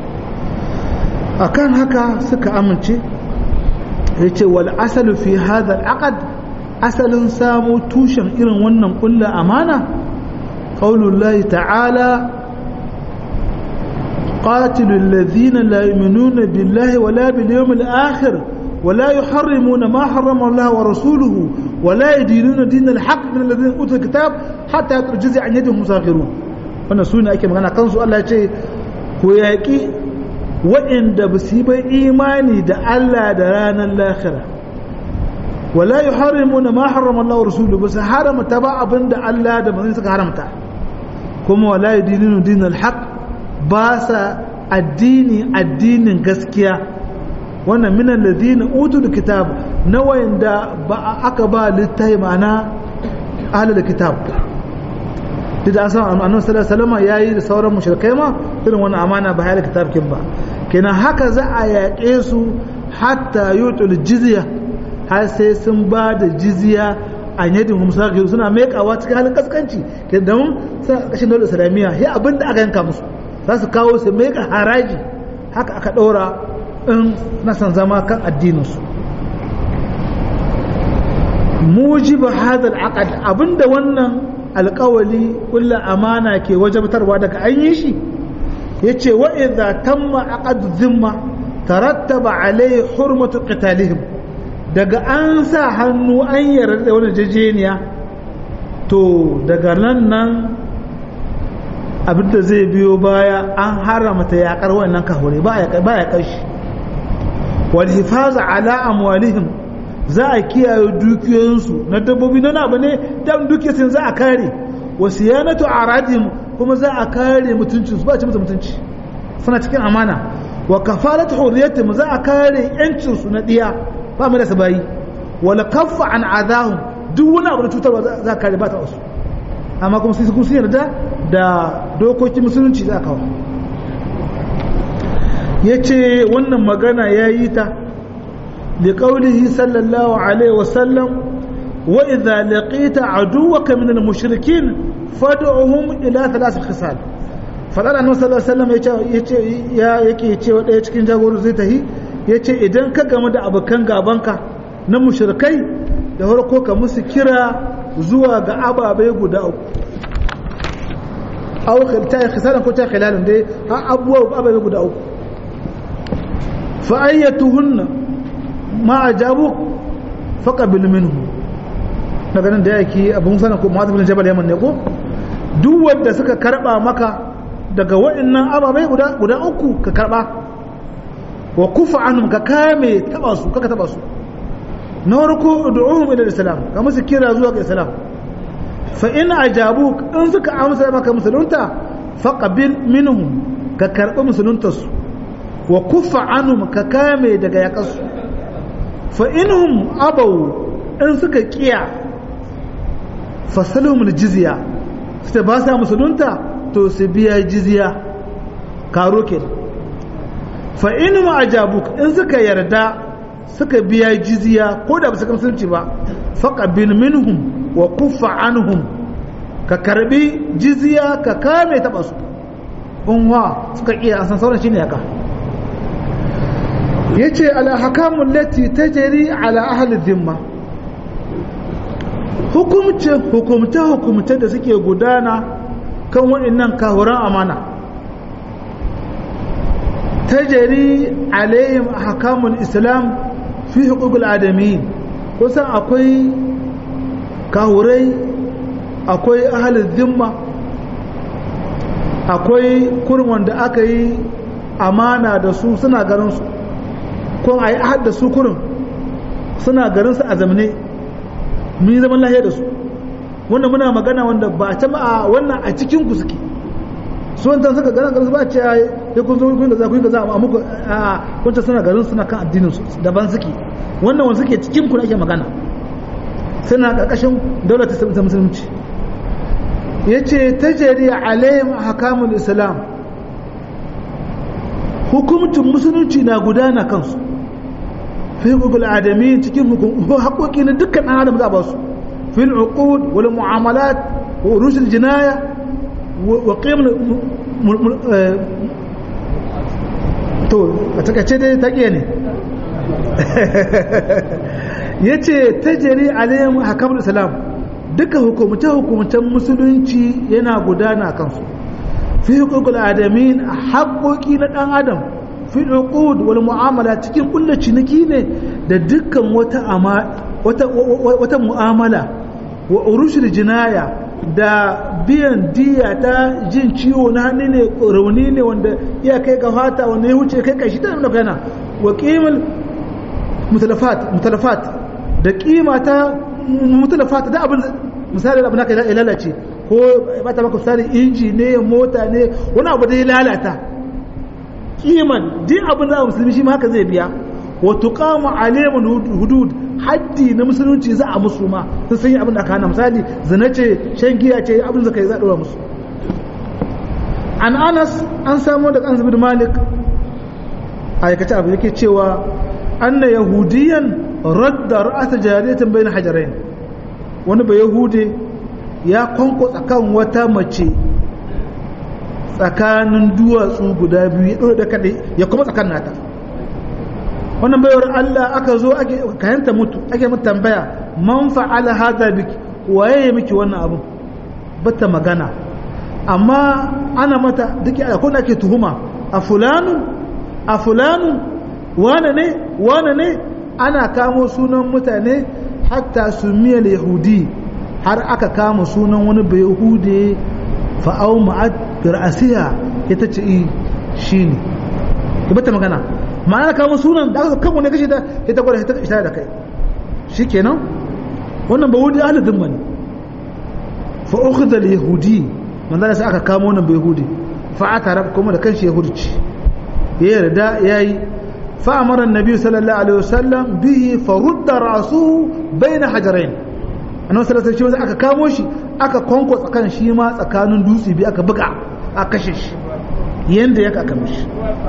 akan haka suka amince ya ce wal asalu fi hadha aqad asalin samu tushen irin wannan kulla amana qaulullahi ta'ala قاتلوا الذين لا يؤمنون بالله ولا باليوم الآخر ولا يحرمون ما حرم الله ورسوله ولا يدينون دين الحق من الذين أوتوا الكتاب حتى يترجز عن يدهم مساخرون wannan su ne ake magana kansu Allah ce ku yaƙi waɗanda ba su yi bai imani da Allah da ranar lahira wala yi harimu na ma harama Allah wa rasulu ba su haramta ba abin da Allah da manzon suka haramta kuma wala yi dinin dinin haq ba sa addini addinin gaskiya wannan minan ladina utul kitab na wayanda ba aka ba littafi ma'ana ahlul kitab duk da an san annabi sallallahu alaihi wasallam yayi da sauran mushrikai ma irin wannan amana ba hayar kitab kin ba kenan haka za a yaƙe su hatta yutul jizya har sai sun ba da jizya a yadin musakir suna mekawa cikin halin kaskanci ke da mun suna kashin daular islamiyya ya abin da aka yanka musu za su kawo su meka haraji haka aka ɗora in na san zama kan addininsu mujiba hadal aqad abinda wannan alkawali kulla amana ke wajabtarwa daga an yi shi yace wa idza tamma aqad zimma tarattaba alai hurmatu qitalihim daga an sa hannu an yarda da wannan jejeniya to daga nan nan abinda zai biyo baya an haramta yakar wannan kahure ba ya ba ya kashi wal hifaza ala amwalihim za a kiyaye dukiyoyinsu na dabbobi na abu ne dan dukiyarsu za a kare wa siyanatu aradihim kuma za a kare mutuncinsu ba a ci musu mutunci suna cikin amana wa kafalatu hurriyatihim za a kare yancinsu na diya ba mu da sabayi wala kaffa an adahum duk wani abu da cutarwa za a kare ba ta wasu amma kuma sai sun yarda da dokokin musulunci za a kawo yace wannan magana yayi ta لقوله صلى الله عليه وسلم وإذا لقيت عدوك من المشركين فادعهم إلى ثلاث خصال فقال أنه صلى الله عليه وسلم yake cewa ɗaya cikin jagoru zai tahi ya ce idan ka gamu da abokan gabanka na mushrikai da farko ka musu kira zuwa ga ababai guda uku aw ta khisalan ko ta khilalan dai har abubuwa ababai guda uku fa ayyatuhunna ma ajabu faqabil minhu daga nan da yake abun sanan ko mu'adh bin jabal yaman ne ko duk wanda suka karba maka daga waɗannan ababai guda guda uku ka karba wa kufa anhum ka kame taba su kaka taba su na farko ud'uhum ila islam ka musu kira zuwa ga islam fa in ajabuk in suka amsa maka musulunta faqabil minhum ka karbi musulunta su wa kufa anhum ka kame daga yakasu fa inhum abaw in suka kiya fasalhum aljizya sai ba sa musulunta to su biya jizya karo kenan fa in ma ajabuk in suka yarda suka biya jizya ko da ba su musulunci ba faqabil minhum wa kuffa anhum ka karbi jizya ka kame taba su unwa suka iya an san sauran shine haka yace al ahkamu allati tajri ala ahli dhimma hukumce hukumta hukumta da suke gudana kan waɗannan kahuran amana tajari alayhim ahkamul islam fi huquqil adami kusan akwai kahurai akwai ahlul zimma akwai kurin wanda aka yi amana da su suna garin su ko a yi ahad da su kurin suna garin su a zamane mun yi zaman lahiya da su wannan muna magana wanda ba ta ma wannan a cikin ku suke su wancan suka garin garin su ba ce ya kun zo kun da za ku yi da za a muku a wancan suna garin suna kan addinin su daban suke wannan wanda suke cikin ku ake magana suna karkashin daular ta musulunci yace tajri alaihim ahkamul islam hukumcin musulunci na gudana kansu fi hukukul adami cikin haƙoƙi na dukkan ɗan adam za a ba su في العقود والمعاملات وروش الجناية وقيم to a takaice dai ta ne ya ce ta jari alayhim hakamul islam duka hukumce hukumcen musulunci yana gudana kansu fi hukukul adamin haƙoƙi na ɗan adam fi uqud wal mu'amala cikin kulle ciniki ne da dukkan wata wata mu'amala wa urushul jinaya da biyan diya ta jin ciwo na hannu ne rauni ne wanda iya kai ga fata wanda ya wuce kai kashi ta nuna kana wa qimul mutalafat mutalafat da kima ta mutalafat da abin misali abin da ya lalace ko ba ta maka misali inji ne mota ne wani abu da ya lalata kiman duk abin da musulmi shi ma haka zai biya wa tuqamu alayhim hudud haddi na musulunci za a musu ma sun san abin da aka hana misali zina ce shan giya ce abin da kai za a dora musu an anas an samu da kansu bin malik aikace abu yake cewa anna yahudiyan radda ra'ata jariyatan bayna hajarain wani ba yahude ya kwanko tsakan wata mace tsakanin duwatsu guda biyu ya ɗora da kaɗai ya kuma tsakan nata wannan bayar Allah aka zo ake kayanta mutu ake mutu tambaya man fa'ala hadha biki waye ya miki wannan abu bata magana amma ana mata duk a kuna ake tuhuma a fulanu a fulanu wane ne wane ne ana kamo sunan mutane hatta su miyal yahudi har aka kama sunan wani bai yahudi fa'au ma'ad fir'asiya ita ce shi ne bata magana ma'ana kawo sunan da aka kan wani kashe ta ita gwada ita ita da kai shikenan wannan ba wudi ahli dhimma ne fa ukhidha al-yahudi manzo sai aka kamo wannan bai yahudi fa atara kuma da kanshi yahudci ya yarda yayi fa amara annabi sallallahu alaihi wasallam bihi fa rudda ra'suhu baina hajarain annabi sallallahu alaihi wasallam aka kamo shi aka konko tsakan shi ma tsakanin dutse bi aka buga aka kashe shi yanda ya aka mishi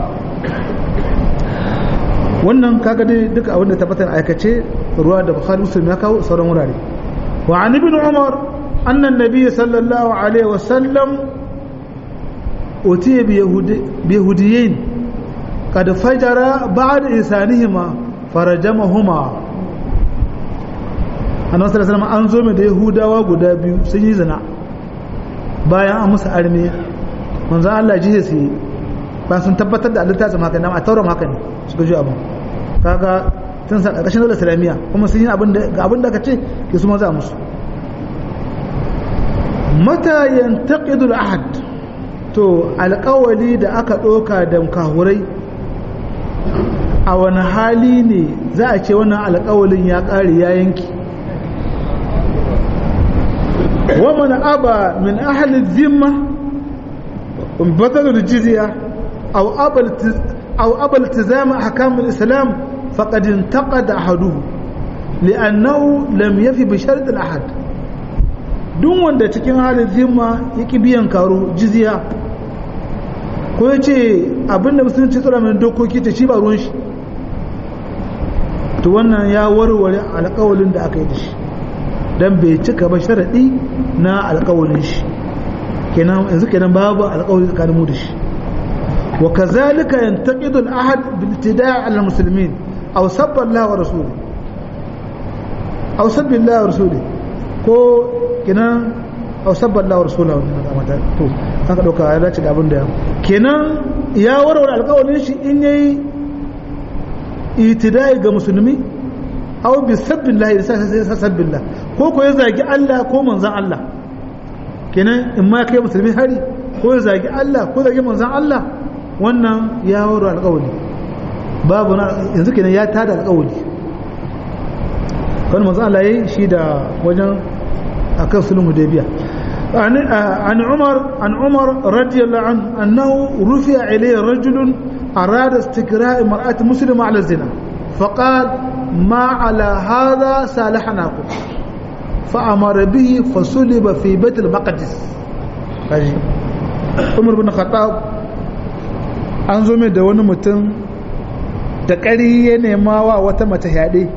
wannan kaga dai duka abin da tabbatar aikace ruwa da bukhari muslim ya kawo sauran wurare wa an ibn umar annan nabiy sallallahu alaihi wasallam utiya bi yahudiyin kad fajara ba'd insanihima farajamahuma annabi sallallahu alaihi wasallam an zo mai da yahudawa guda biyu sun yi zina bayan an musu arme manzo Allah ji su ba sun tabbatar da Allah ta tsama haka a tauram haka ne suka ji abin kaga tun sa karkashin dole islamiyya kuma sun yi abin da ga abin da aka ce ke su maza musu mata yantaqidu al-ahd to alƙawali da aka ɗauka da kahurai a wani hali ne za a ce wannan alƙawalin ya ƙare ya yanki ومن أبى من أهل الذمة بطل الجزية أو أبى أو أبى التزام أحكام الإسلام فقد انتقد أحده لأنه لم يفي بشرط الأحد duk wanda cikin halin zimma yake biyan karo jizya ko ya ce abinda musulunci tsura mai dokoki ta shi ba ruwan shi to wannan ya warware alkawalin da aka yi da shi dan bai cika ba sharaɗi na alƙawalin shi kenan yanzu kenan babu alƙawari tsakanin mu da shi wa kazalika yantaqidu al-ahad bil ibtida' ala al-muslimin aw sabba Allah wa rasuli aw sabba Allah wa rasuli ko kenan aw sabba Allah wa rasuli to haka dauka ya dace da abin da kenan ya warware alƙawalin shi in yayi itida'i ga musulmi aw bi sabbillah ya sa sabbillah ko ko ya zagi Allah ko manzon Allah kenan in ma kai musulmi hari ko ya zagi Allah ko zagi manzon Allah wannan ya waro alƙawari babu na yanzu kenan ya tada alƙawari kan manzon Allah yayi shi da wajen akan sulhu hudaybiya عن عمر عن عمر رضي الله عنه أنه رفع إليه رجل أراد استكراء امرأة مسلمة على الزنا فقال ما على هذا صالحناكم فأمر به فصلب في بيت المقدس عمر بن الخطاب an zo mai da wani mutum da ƙari ya nema wa wata mace yaɗe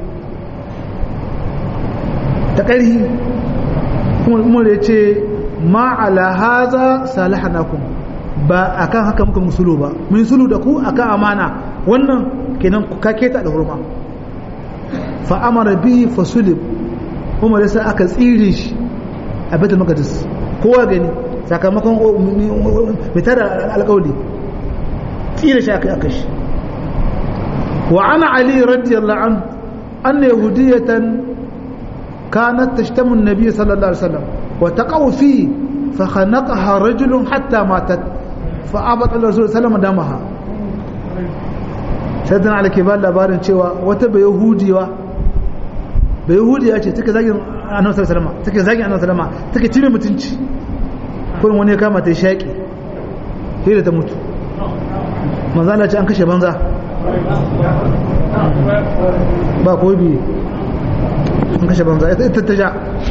da ƙari umar ya ce ma'ala haza salihanakum ba akan haka muka musulu ba mun sulu da ku akan amana wannan kenan ka keta da hurma fa amara bihi fasulib umar sai aka tsire shi a baitul maqdis kowa gani sakamakon mitar alƙawli tsire shi aka aka shi wa ana ali radiyallahu an anna yahudiyatan kanat tashtamu an-nabiy sallallahu alaihi wasallam wa taqaw fi fa khanaqaha rajulun hatta matat fa abata rasul sallallahu alaihi damaha sai dan alke ba labarin cewa wata bai yahudiwa bai yahudiya ce take zagin annabi sallallahu alaihi wasallam take zagin annabi sallallahu alaihi wasallam take cire mutunci kullum wani ya kama ta shaki sai da ta mutu manzo Allah ce an kashe banza ba ko bi an kashe banza ita ta ja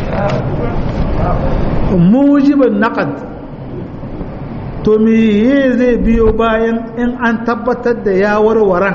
mujibin naqad to me zai biyo bayan in an tabbatar da ya warwaran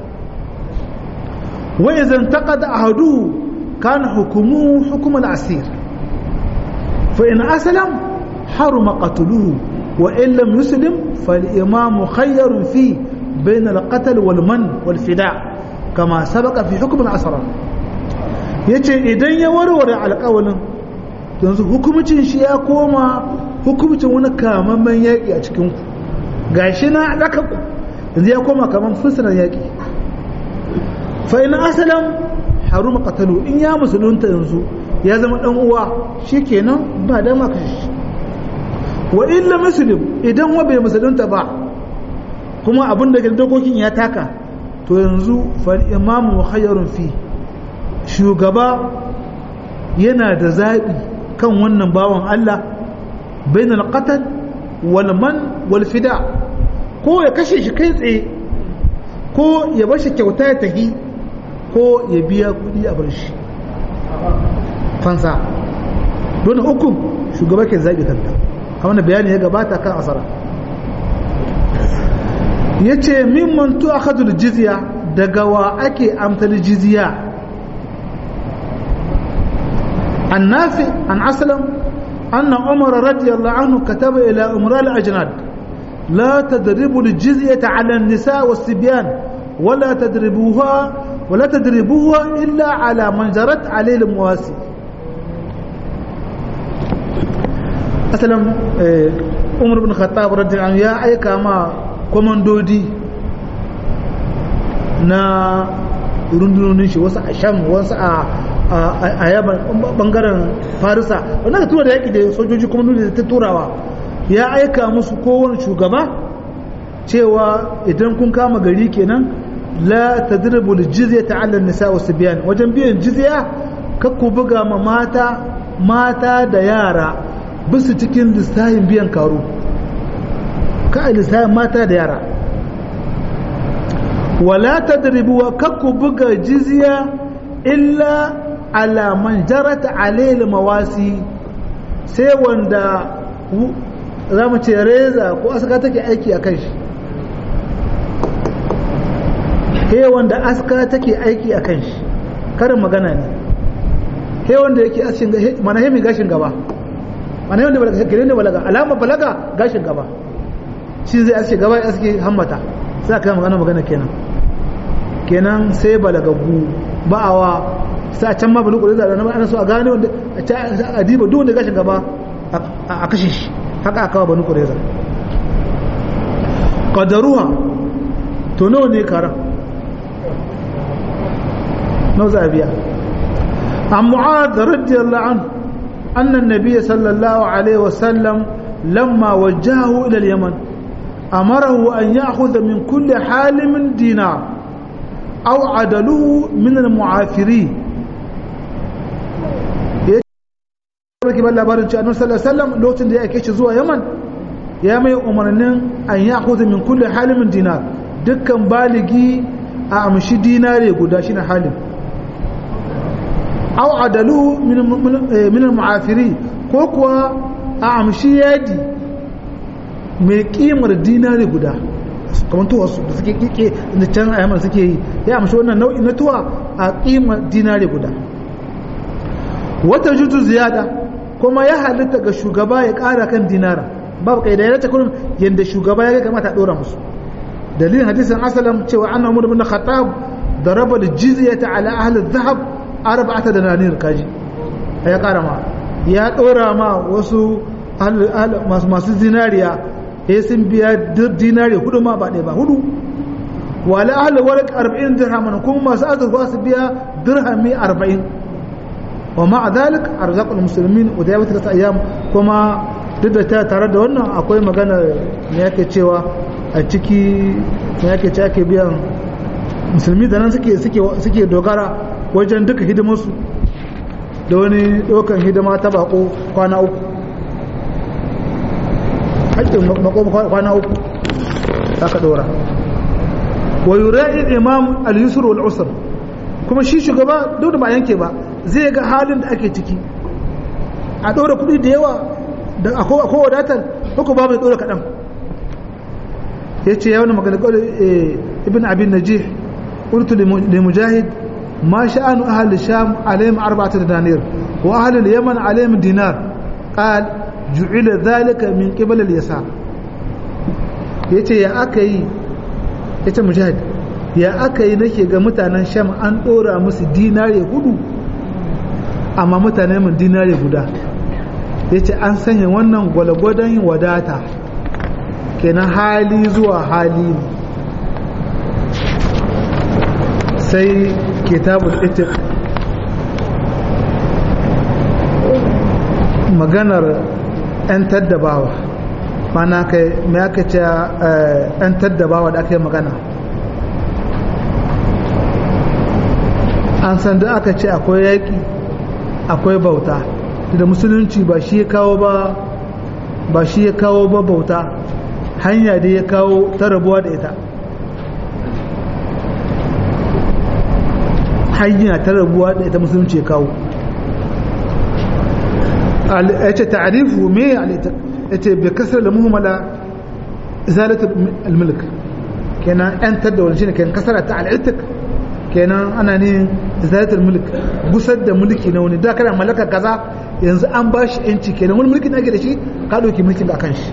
wa idan taqada ahadu kana hukumu hukum al-asir fa in aslam haruma qatluhu wa in lam yuslim fal-imam khayyar fi بين القتل والمن والفداء كما سبق في حكم الأسرى yace idan ya warware alƙawalin yanzu hukumcin shi ya koma hukumcin wani kamamman yaƙi a cikin ku gashi na ɗaka ku yanzu ya koma kaman fursunan yaƙi fa in asalam haruma qatalu in ya musulunta yanzu ya zama dan uwa shikenan ba dama ka shi wa illa muslim idan wa bai musulunta ba kuma abin da dokokin ya taka to yanzu fal imamu khayrun fi shugaba yana da zaɓi kan wannan bawan Allah bainal qatl wal man wal fida ko ya kashe shi kai tsaye ko ya bar shi kyauta ya tafi ko ya biya kuɗi a bar shi fansa don hukum shugaba ke zaɓi kanta kamar bayani ya gabata kan asara ya ce mimman tu a kadul jizya daga wa ake amtal jizya an nafi an asalam أن عمر رضي الله عنه كتب إلى أمراء الأجناد لا تدربوا الجزية على النساء والصبيان ولا تدربوها ولا تدربوها إلا على من جرت عليه المواسي asalin umar bin khattab radiyallahu ya aika ma komandodi na rundunonin shi wasu a sham wasu a yaban bangaren farisa wanda ka tura da yaƙi da sojoji kuma nuna ta turawa ya aika musu kowane shugaba cewa idan kun kama gari kenan la tadribu jizya ta'alla nisa wa sibyan wajen biyan jizya kakku buga ma mata mata da yara bisu cikin lissahin biyan karo ka lissahin mata da yara wala tadribu wa kakku buga jizya illa ala man jarat alayhi mawasi sai wanda za mu ce reza ko aska take aiki a kan shi he wanda aska take aiki a kan shi karin magana ne he wanda yake ashin mana he mai gashin gaba mana he wanda balaga kire ne balaga alama balaga gashin gaba shi zai aske gaba ya aske hammata sai aka magana magana kenan kenan sai balagagu ba'awa sai a can ma bani kuri da ana so a gane wanda a diba duk wanda gashin gaba a kashe shi haka aka wa bani kureza ƙadaruwa to nawa ne karan nawa za a biya an mu'ad radiyallahu an annan nabiya sallallahu alaihi wasallam lamma wajahu ila yaman amarahu an ya'khudha min kulli halimin dinar aw adaluhu min al-mu'afiri barki ban labarin cewa annabi sallallahu alaihi wasallam lokacin da ya ake shi zuwa Yaman ya mai umarnin an ya khudha min kulli halimin dinar dukkan baligi a amshi dinare guda shine halim aw adalu min min al-mu'afiri ko kuwa a amshi yadi mai kimar dinare guda kamar tuwa da suke kike da can a Yaman suke yi ya amshi wannan nau'i na tuwa a kimar dinare guda wata jutu ziyada kuma ya halitta ga shugaba ya ƙara kan dinara babu kai da ya ta kullum yanda shugaba ya kamata a dora musu dalilin hadisin asalam cewa anna umar bin khattab daraba al-jizyata ala ahli adh-dhahab arba'ata dananir kaji ya ƙara ma ya dora ma wasu masu zinariya ya sun biya dinari hudu ma ba ɗaya ba hudu wala ahli warq 40 dirhaman kuma masu azurfa su biya dirhami 40 ومع ذلك أرزاق المسلمين ودائما ثلاثة أيام كما duk ta tare da wannan akwai magana me yake cewa a ciki me yake ce ake biyan musulmi da nan suke suke dogara wajen duka hidimarsu da wani ɗaukan hidima ta bako kwana uku haƙƙin bako kwana uku aka ɗora wa yura'i imam al-yusr wal usr kuma shi shugaba duk da ba yanke ba zai ga halin da ake ciki a ɗora kuɗi da yawa da akwai wadatar uku ba mai ɗora kaɗan ya ce ya wani magana ƙwari ibn abin najih ƙurtu da mujahid ma sha'anu ahal sham alayhim arba'atu danir wa ahal yaman alayhim dinar qal ju'ila dhalika min qibal al-yasar yace ya aka yi yace mujahid ya aka yi nake ga mutanen sham an ɗora musu dinare hudu amma mutane mun dinare guda ya ce an sanya wannan gwalgwadon wadata kenan hali zuwa hali ne sai kitabul itiq maganar 'yan taddabawa mana kai mai aka ce 'yan taddabawa da aka yi magana an san da aka ce akwai yaƙi akwai bauta da musulunci ba shi ya kawo ba ba shi ya kawo ba bauta hanya da ya kawo ta rabuwa da ita hanya ta rabuwa da ita musulunci ya kawo ya ce ta'arifu me ya ce bai kasar da muhimmala izalatul al-mulk kenan 'yantar da wani shi ne kenan kasara ta al'itik kenan ana ne zaitar mulk gusar da mulki na wani da kana mallaka kaza yanzu an ba shi yanci kenan wani mulkin ake da shi ka ɗauki mulkin akan shi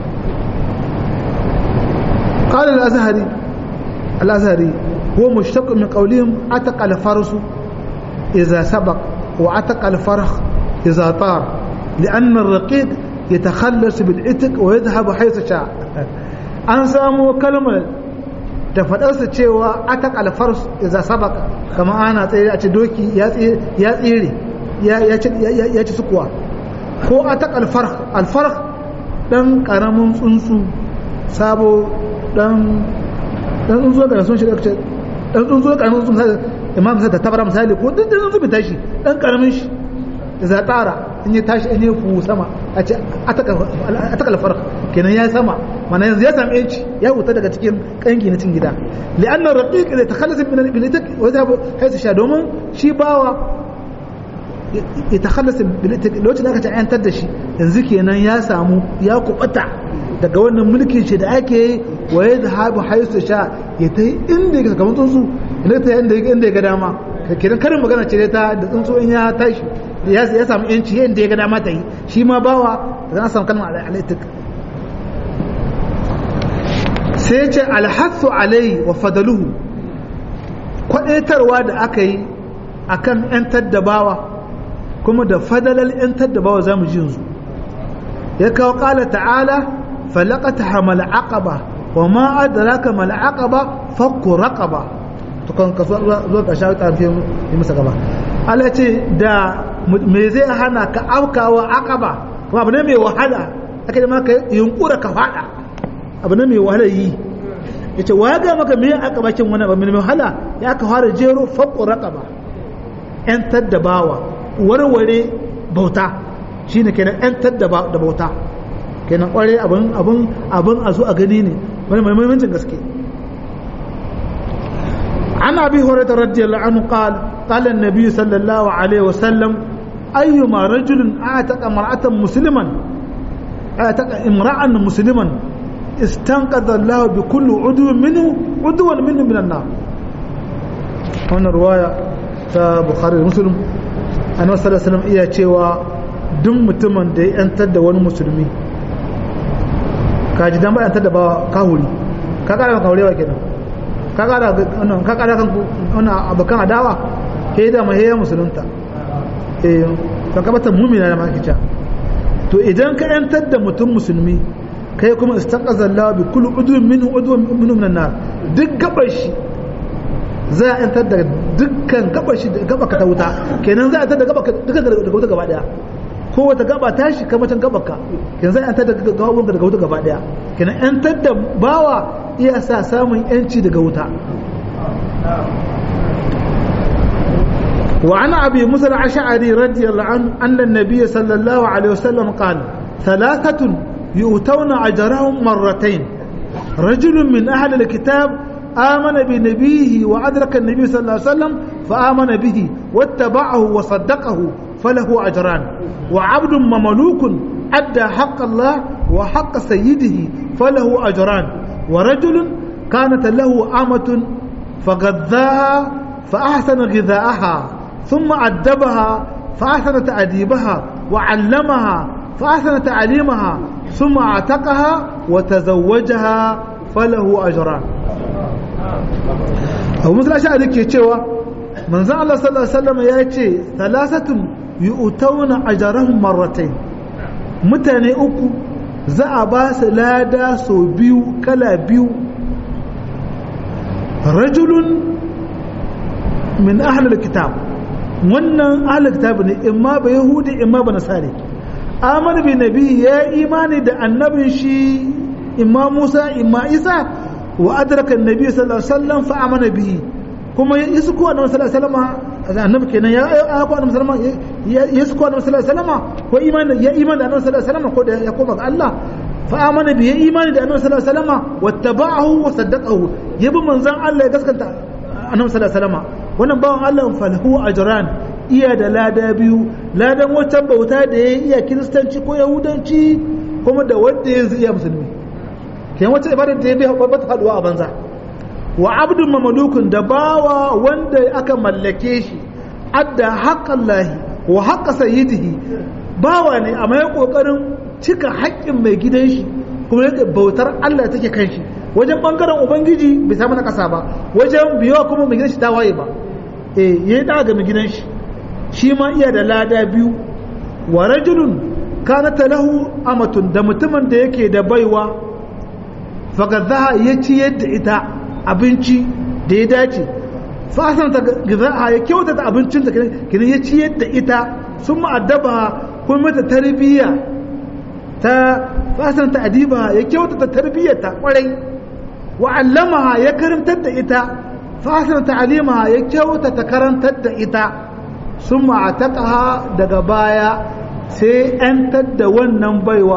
قال الأزهري الأزهري هو مشتق من قولهم أتق الفرس إذا سبق وأتق الفرخ إذا طار لأن الرقيق يتخلص بالعتق ويذهب حيث شاء an samu kalmar da faɗarsa cewa atak alfars iza sabaka kamar ana tsaye a ce doki ya tsere ya ci sukuwa ko atak alfarh alfarh dan karamin tsuntsu sabo dan dan tsuntsu ga sun shiga dan tsuntsu karamin tsuntsu imam sai ta tabara misali ko dan tsuntsu bai tashi dan karamin shi za tsara in ya tashi in ya fu sama a ce atak alfarh kenan ya sama mana yanzu ya sami yanci ya huta daga cikin kangi na cin gida li'anna raqiq la takhallasa min al-bilitak wa yadhhabu haythu sha domin shi bawa ya takhallasa bilitak lokacin da aka ta'ayantar da shi yanzu kenan ya samu ya kubata daga wannan mulkin shi da ake yi wa yadhhabu haythu sha ya tai inda yake kamar tsuntsu inda ta inda yake inda ya ga dama kenan karin magana ce ta da tsuntsu in ya tashi ya samu yanci yadda ya ga dama ta yi shi ma bawa da za a samu kalmar al'aitik sai ya ce alhassu alai wa fadaluhu kwadaitarwa da aka yi a kan ‘yantar da bawa kuma da fadalar ‘yantar da bawa za mu ji yanzu ya kawo ƙala ta'ala falakata hamal aqaba wa ma adraka mal aqaba fakku raqaba to kan kaso zuwa ka shawo ta fi masa gaba Allah ce da me zai hana ka aukawa aqaba kuma abu ne mai wahala aka yi maka yunkura ka fada abu ne mai wahala yi ya ce wa ga maka me aka bakin wani abu mai wahala ya aka fara jero faƙo raƙaba ‘yantar da bawa warware bauta shi ne kenan ‘yantar da bauta kenan ƙware abin abin abin a zo a gani ne wani mai muhimmancin gaske عن ابي هريره رضي الله عنه قال قال النبي صلى الله عليه وسلم ايما رجل اعتق امراه مسلما اعتق امرا مسلما استنقذ الله بكل عضو منه عضوا منه من النار هنا رواية بخاري مسلم أنا صلى الله عليه وسلم iya cewa duk mutumin da ya yantar da wani musulmi kaji dan ba yantar da ba kahuri ka kara kan kaurewa kenan ka kara wannan ka kara kan wannan abakan adawa kai da mai ya musulunta eh ka kabata mu'mina da makica to idan ka yantar da mutum musulmi kai kuma istaqaza Allah bi kulli udwin minhu udwin minhu minan nar duk gabar shi za a yantar da dukkan gabar shi gaba ka ta wuta kenan za a yantar da gaba dukkan daga wuta gaba daya ko wata gaba ta shi kamar can gabar ka kenan za a yantar da gababun daga wuta gaba daya kenan yantar da bawa iya sa samun yanci daga wuta وعن أبي موسى الأشعري رضي الله عنه أن النبي صلى الله عليه وسلم قال ثلاثة يؤتون أجرهم مرتين رجل من أهل الكتاب آمن بنبيه وأدرك النبي صلى الله عليه وسلم فآمن به واتبعه وصدقه فله أجران وعبد مملوك أدى حق الله وحق سيده فله أجران ورجل كانت له أمة فغذاها فأحسن غذاءها ثم أدبها فأحسن تأديبها وعلمها فأحسن تعليمها ثم اعتقها وتزوجها فله أجران أبو مثل أشياء ذلك يتشوى من زعل الله صلى الله عليه وسلم يأتي ثلاثة يؤتون أجرهم مرتين متاني أكو za a ba su lada sau biyu kala biyu rajulun min ahalar kitab wannan ahalar kitab ne imma ba yahudi imma ba nasari amana bi nabi ya imani da annabin shi imma musa imma isa wa adraka annabi sallallahu alaihi wasallam fa amana bihi kuma ya isko annabi sallallahu alaihi wasallam annabi kenan ya ya ko annabi sallallahu alaihi wasallam ya isko annabi sallallahu alaihi wasallam ko imani ya imani da annabi sallallahu alaihi wasallam ko da ya koma ga Allah fa amana bi ya imani da annabi sallallahu alaihi wasallam wattaba'ahu wa saddaqahu yabi manzon Allah ya gaskata annabi sallallahu alaihi wasallam wannan bawan Allah falahu ajran iya da lada biyu ladan wancan bauta da ya iya kiristanci ko yahudanci kuma da wanda yanzu iya musulmi kenan wacce ibadar da ya bi ba ta faduwa a banza wa abdun mamalukun da bawa wanda aka mallake shi adda haƙƙan lahi wa haƙƙa sayyidihi bawa ne amma ya ƙoƙarin cika haƙƙin mai gidan shi kuma yake bautar Allah take kan shi wajen bangaren ubangiji bai samu na ƙasa ba wajen biyo kuma mai gidan shi ta waye ba eh yayi da ga mai gidan shi shi ma iya da lada biyu wa rajulun kanata lahu amatun da mutumin da yake da baiwa fagadzaha ya ci yadda ita abinci da ya dace fasan ta gizaha ya kyautata abincin da kina ya ci yadda ita sun ma'addaba kuma mata tarbiyya ta fasan ta adiba ya kyautata tarbiyyar ta kwarai wa allamaha ya karantar da ita fasan ta alimaha ya kyautata karantar da ita sun ma'ataqaha daga baya sai 'yantar da wannan baiwa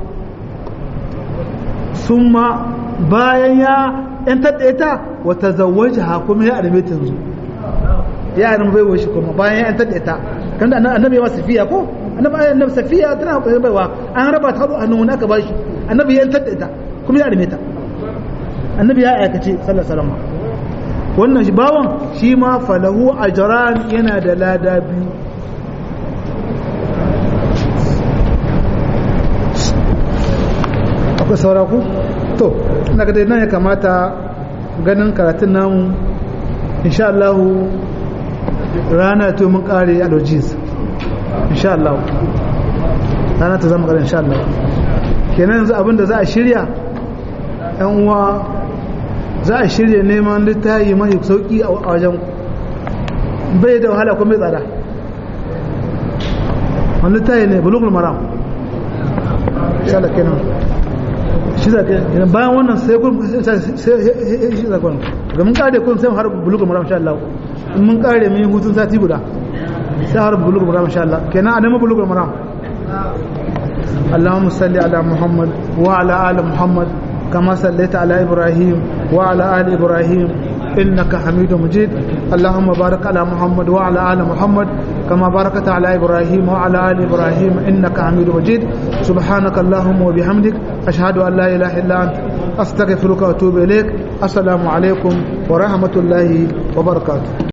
sun ma bayan ya ‘yantar da ita wata zawaji ha kuma ya arme ta yanzu ya arme baiwa shi kuma bayan ya ‘yantar da ita kan da annabi yawa safiya ko annabi annabi safiya tana kwaye baiwa an raba ta a nuna aka ba shi annabi ya ‘yantar da ita kuma ya arme ta annabi ya aikace sallallahu alaihi wasallam wannan shi bawan shi ma falahu ajran yana da lada biyu akwai saura ku to ina ga dai nan ya kamata ganin karatun namu insha Allah rana to mun kare allergies insha Allah rana ta zama kare insha Allah kenan yanzu abinda za a shirya yan uwa za a shirya neman littafi mai sauki a wajen bai da wahala kuma mai tsada wani littafi ne bulugul maram insha Allah kenan shi za ka bayan wannan sai kun shi za kun ga mun kare kun sai har bulugul maram insha Allah in mun kare mun hutun sati guda sai har bulugul maram insha Allah kenan a nemi bulugul maram اللهم صل على محمد وعلى آل محمد كما صليت على إبراهيم وعلى آل إبراهيم إنك حميد مجيد اللهم بارك على محمد وعلى آل محمد كما باركت على إبراهيم وعلى آل إبراهيم إنك حميد مجيد سبحانك اللهم وبحمدك أشهد أن لا إله إلا أنت أستغفرك وأتوب إليك السلام عليكم ورحمة الله وبركاته